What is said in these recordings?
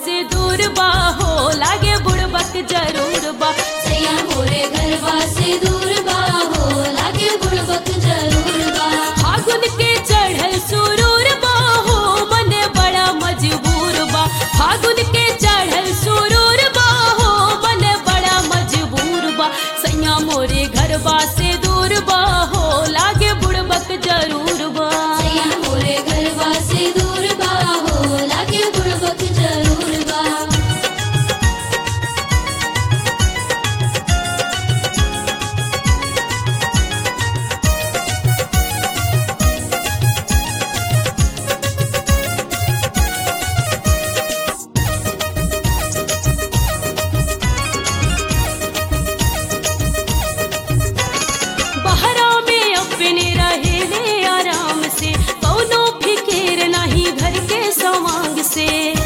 से दूर बा हो लागे बुड़बक जरूर बा सैया मोरे घरवा से दूर बा हो लागे बुड़बक जरूर बा फागुन के चढ़ल सुरूर बा हो मने बड़ा मजबूर बा फागुन के चढ़ल सुरूर बा हो मने बड़ा मजबूर बा सैया मोरे घरवा से दूर बा हो लागे बुड़बक जरूर बा सैया मोरे घरवा से दूर बा हो लागे बुड़बक जरूर बा बहरा में अपने रहे ले आराम से कौनो फिकेर नहीं घर के सवांग से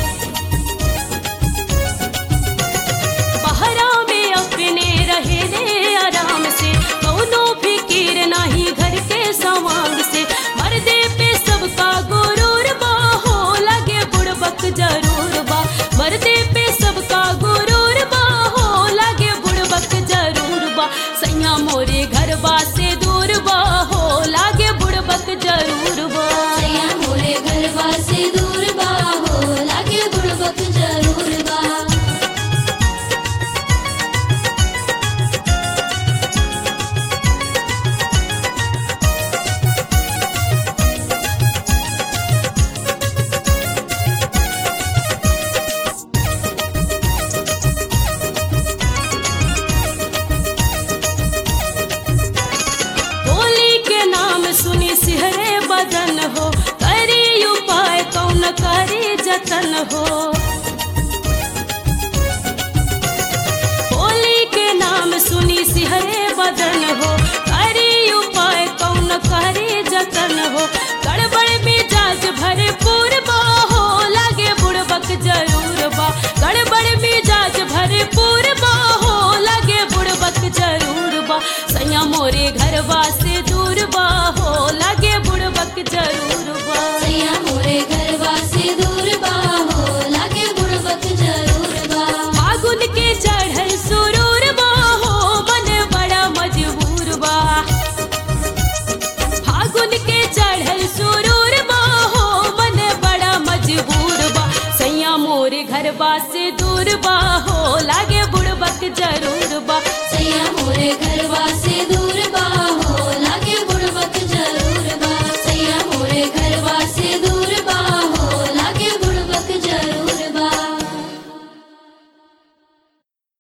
बहरा में अपने रहे ले आराम से कौनो फिकीर नहीं घर के सवांग से मर्दे पे सबका गुरूर बा हो लगे बुड़बक जरूर बा मर्दे पे सबका गुरूर बा हो लगे बुड़बक जरूर बा सैया मोरे घरबा से दूर बा हो लागे बुड़बक जरूर बा सैया मोरे घरवा से दूर बा हो लागे बुड़बक जरूर बा होली के नाम सुनी सिहरे बदन हो करी उपाय कौन करी जतन हो होली के नाम सुनी सिहरे बदन हो करी उपाय कौन करी जतन हो गड़बड़ मिजाज भरे पूर्वा हो लागे बुड़बक जरूर बा गड़बड़ मिजाज भरे पूर्वा हो लागे बुड़बक जरूर बा सैया मोरे घरवा से दूर बा हो लागे बुड़बक जरूर बा सैया मोरे घरवा से दूर बा हो लागे बुड़बक जरूर बा फागुन के चढ़ल सुरूर बा हो मन बड़ा मजबूर बा फागुन के चढ़ल सुरूर बा हो मन बड़ा मजबूर बा सैया मोरे घरवा से दूर बा हो लागे बुड़बक जरूर बा सैया मोरे घर